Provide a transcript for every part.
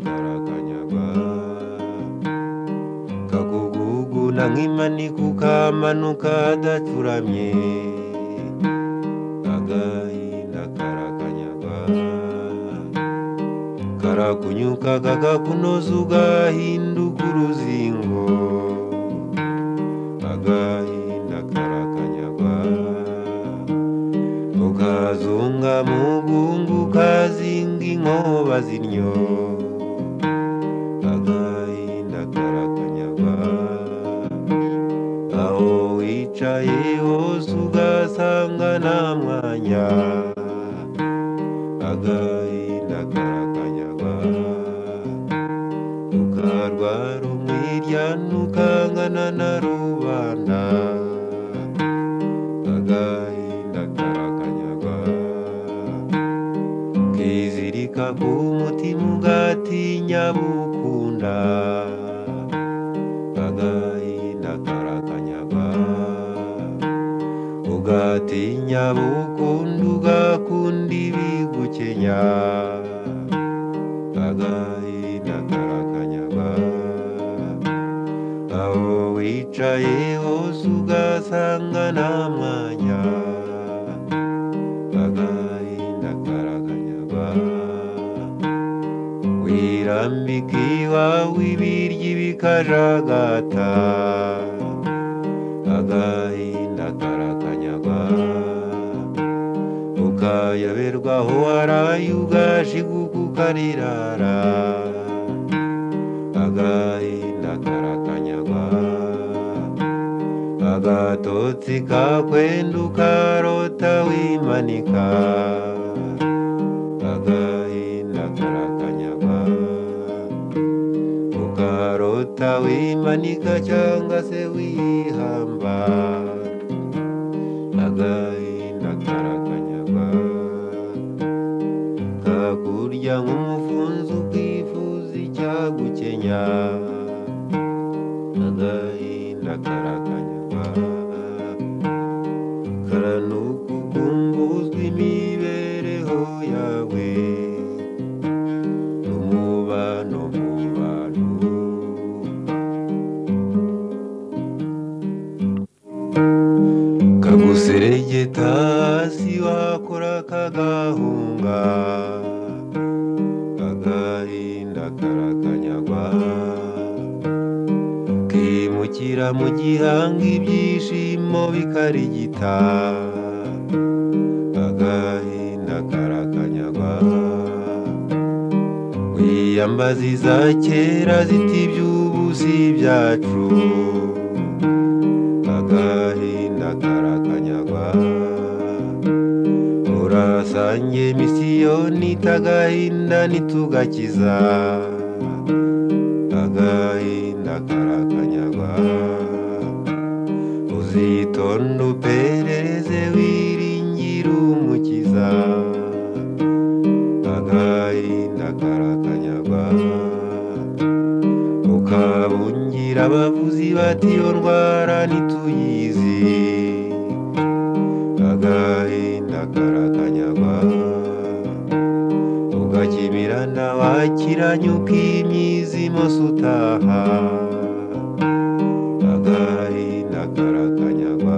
barakanyaga kaguguguna nk'imani kukamanuka adacuramye agahinda karakanyaga karakunyuka kakakunoza ugahinduka uruzingo agahinda karakanyaga ukazunga mugungu ukazinga inkoba zinyo agahinda karakanyaga aho wicaye hose ugasanga nta mwanya agahinda karakanyaga ukarwara umwiryane ukangana na rubanda agahinda karakanyaga kizirika ku mutima ugatinya bukunda agahinda karakanyaga ugatinya bukunda ugakunda ibigukenya agahinda karakanyaga aho wicaye hose ugasanga nta mwanya agahinda karakanyaga wirambika iwawe ibiryi bikajagata agahinda karakanyaga ukayoberwaho waraye ugashiguka ukarirara agahinda karakanyaga agatotsi kakwenda ukarota wimanika agahinda karakanyaga ukarota wimanika cyangwa se wihamba agahinda karakanyaga kakurya nk'umufunzo ukifuza icyagukenya agahinda karakanyaga karanukugumbuzwa imibereho yawe n'umubano mu bantu kaguseregeta hasi wakora kagahunga agahinda karakanyagwa kimukira mu gihanga ibyishimo bikarigita agahinda karakanyagwa wiyambaza iza kera ziti iby'ubu si ibyacu agahinda karakanyagwa urasange misiyoni tagahinda ntitugakiza agahinda karakanyagwa uzitonda uperereze wiringire umukiza agahinda karakanyagwa ukabungira abavuzi bati iyo ndwara ntituyizi agahinda karakanyagwa ugakimirana wakiranye ukimyizimose utaha agahinda karakanyagwa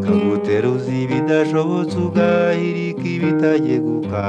kaguteruza ibidashobotse ugahirika ibitageguka